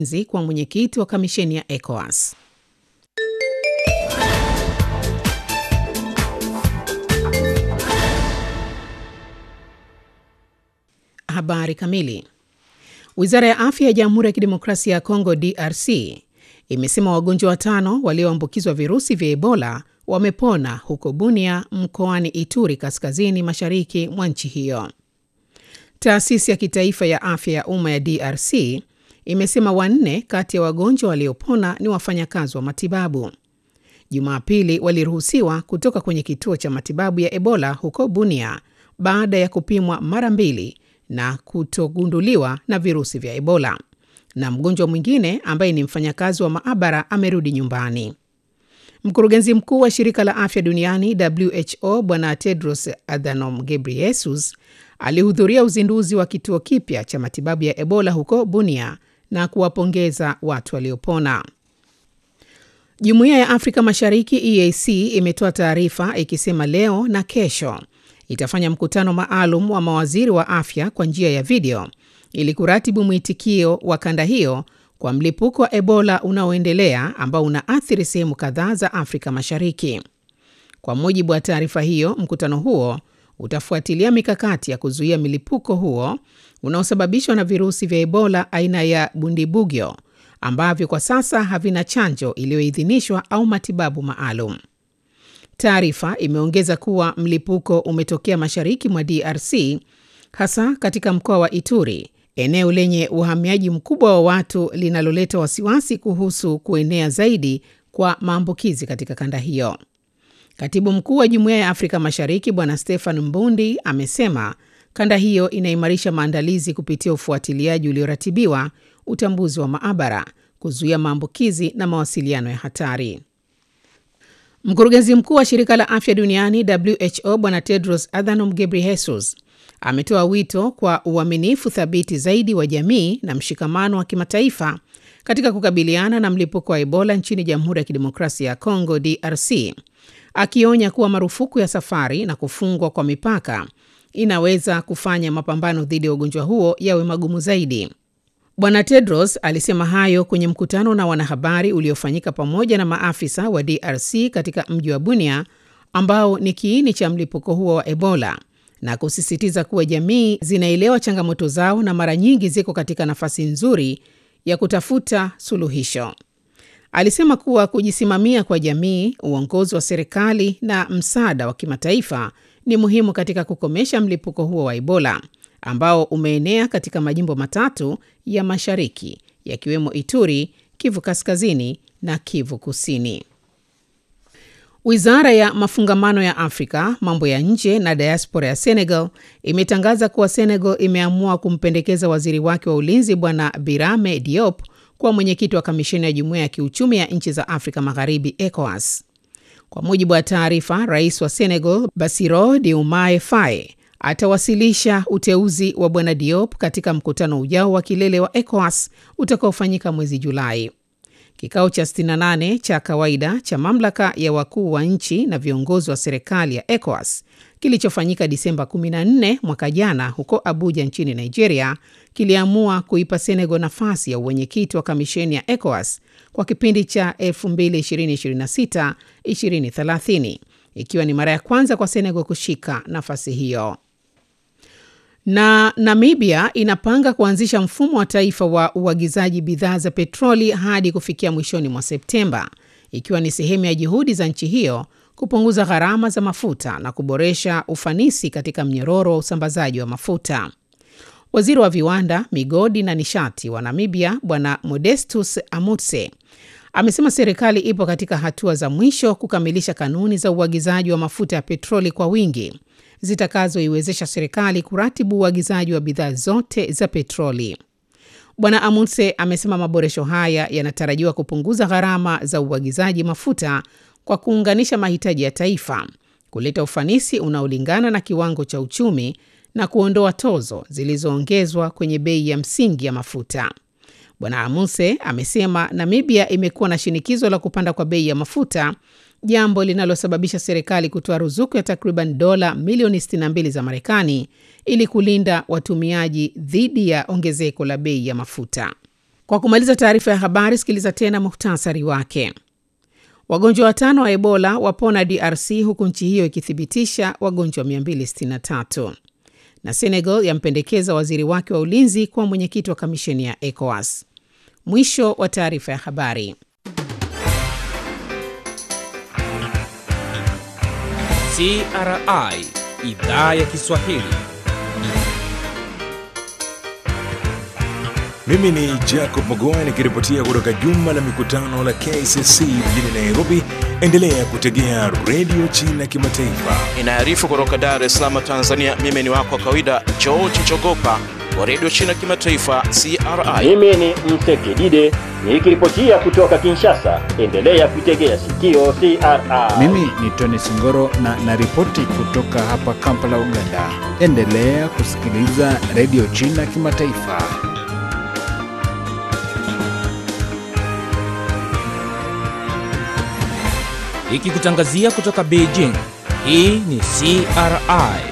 kwa mwenyekiti wa kamisheni ya ECOWAS. Habari kamili. Wizara ya afya ya Jamhuri ya Kidemokrasia ya Kongo, DRC, imesema wagonjwa watano walioambukizwa virusi vya Ebola wamepona huko Bunia, mkoani Ituri, kaskazini mashariki mwa nchi hiyo. Taasisi ya kitaifa ya afya ya umma ya DRC imesema wanne kati ya wagonjwa waliopona ni wafanyakazi wa matibabu. Jumapili waliruhusiwa kutoka kwenye kituo cha matibabu ya Ebola huko Bunia baada ya kupimwa mara mbili na kutogunduliwa na virusi vya Ebola, na mgonjwa mwingine ambaye ni mfanyakazi wa maabara amerudi nyumbani. Mkurugenzi mkuu wa shirika la afya duniani WHO Bwana Tedros Adhanom Ghebreyesus alihudhuria uzinduzi wa kituo kipya cha matibabu ya Ebola huko Bunia na kuwapongeza watu waliopona. Jumuiya ya Afrika Mashariki EAC imetoa taarifa ikisema leo na kesho itafanya mkutano maalum wa mawaziri wa afya kwa njia ya video ili kuratibu mwitikio wa kanda hiyo kwa mlipuko wa Ebola unaoendelea ambao unaathiri sehemu kadhaa za Afrika Mashariki. Kwa mujibu wa taarifa hiyo, mkutano huo utafuatilia mikakati ya kuzuia milipuko huo unaosababishwa na virusi vya Ebola aina ya Bundibugyo ambavyo kwa sasa havina chanjo iliyoidhinishwa au matibabu maalum. Taarifa imeongeza kuwa mlipuko umetokea mashariki mwa DRC, hasa katika mkoa wa Ituri, eneo lenye uhamiaji mkubwa wa watu linaloleta wasiwasi kuhusu kuenea zaidi kwa maambukizi katika kanda hiyo. Katibu mkuu wa Jumuiya ya Afrika Mashariki Bwana Stefan Mbundi amesema kanda hiyo inaimarisha maandalizi kupitia ufuatiliaji ulioratibiwa, utambuzi wa maabara, kuzuia maambukizi na mawasiliano ya hatari. Mkurugenzi mkuu wa shirika la afya duniani WHO Bwana Tedros Adhanom Ghebreyesus ametoa wito kwa uaminifu thabiti zaidi wa jamii na mshikamano wa kimataifa katika kukabiliana na mlipuko wa Ebola nchini Jamhuri ya Kidemokrasia ya Kongo DRC, akionya kuwa marufuku ya safari na kufungwa kwa mipaka inaweza kufanya mapambano dhidi ya ugonjwa huo yawe magumu zaidi. Bwana Tedros alisema hayo kwenye mkutano na wanahabari uliofanyika pamoja na maafisa wa DRC katika mji wa Bunia ambao ni kiini cha mlipuko huo wa Ebola na kusisitiza kuwa jamii zinaelewa changamoto zao na mara nyingi ziko katika nafasi nzuri ya kutafuta suluhisho. Alisema kuwa kujisimamia kwa jamii, uongozi wa serikali na msaada wa kimataifa ni muhimu katika kukomesha mlipuko huo wa Ebola ambao umeenea katika majimbo matatu ya mashariki yakiwemo Ituri, Kivu Kaskazini na Kivu Kusini. Wizara ya mafungamano ya Afrika, mambo ya nje na diaspora ya Senegal imetangaza kuwa Senegal imeamua kumpendekeza waziri wake wa ulinzi Bwana Birame Diop kuwa mwenyekiti wa kamisheni ya jumuiya ya kiuchumi ya nchi za Afrika Magharibi, ECOWAS. Kwa mujibu wa taarifa, rais wa Senegal Bassirou Diomaye Faye atawasilisha uteuzi wa bwana Diop katika mkutano ujao wa kilele wa ECOWAS utakaofanyika mwezi Julai. Kikao cha 68 cha kawaida cha mamlaka ya wakuu wa nchi na viongozi wa serikali ya ECOWAS kilichofanyika Disemba 14 mwaka jana huko Abuja nchini Nigeria kiliamua kuipa Senegal nafasi ya uwenyekiti wa kamisheni ya ECOWAS kwa kipindi cha 2026-2030 ikiwa ni mara ya kwanza kwa Senegal kushika nafasi hiyo. Na Namibia inapanga kuanzisha mfumo wa taifa wa uagizaji bidhaa za petroli hadi kufikia mwishoni mwa Septemba, ikiwa ni sehemu ya juhudi za nchi hiyo kupunguza gharama za mafuta na kuboresha ufanisi katika mnyororo wa usambazaji wa mafuta. Waziri wa viwanda, migodi na nishati wa Namibia Bwana Modestus Amutse amesema serikali ipo katika hatua za mwisho kukamilisha kanuni za uagizaji wa mafuta ya petroli kwa wingi zitakazoiwezesha serikali kuratibu uagizaji wa bidhaa zote za petroli. Bwana Amundse amesema maboresho haya yanatarajiwa kupunguza gharama za uagizaji mafuta kwa kuunganisha mahitaji ya taifa, kuleta ufanisi unaolingana na kiwango cha uchumi na kuondoa tozo zilizoongezwa kwenye bei ya msingi ya mafuta. Bwana Amundse amesema Namibia imekuwa na shinikizo la kupanda kwa bei ya mafuta jambo linalosababisha serikali kutoa ruzuku ya takriban dola milioni 62 za Marekani ili kulinda watumiaji dhidi ya ongezeko la bei ya mafuta. Kwa kumaliza taarifa ya habari, sikiliza tena muhtasari wake. Wagonjwa watano wa Ebola wapona DRC huku nchi hiyo ikithibitisha wagonjwa 263. Na Senegal yampendekeza waziri wake wa ulinzi kuwa mwenyekiti wa kamisheni ya ECOWAS. Mwisho wa taarifa ya habari. CRI idhaa ya Kiswahili. Mimi ni Jacob Mogoa nikiripotia kutoka jumba la mikutano la KCC mjini Nairobi. Endelea kutegea redio China Kimataifa. Inaarifu kutoka Dar es Salaam, Tanzania. Mimi ni wako wa kawaida George Chogopa wa redio China Kimataifa CRI. Mimi ni Msekidide nikiripotia kutoka Kinshasa. Endelea kuitegea sikio CRI. Mimi ni Tony Singoro na naripoti kutoka hapa Kampala, Uganda. Endelea kusikiliza redio China Kimataifa. Ikikutangazia kutoka Beijing. Hii ni CRI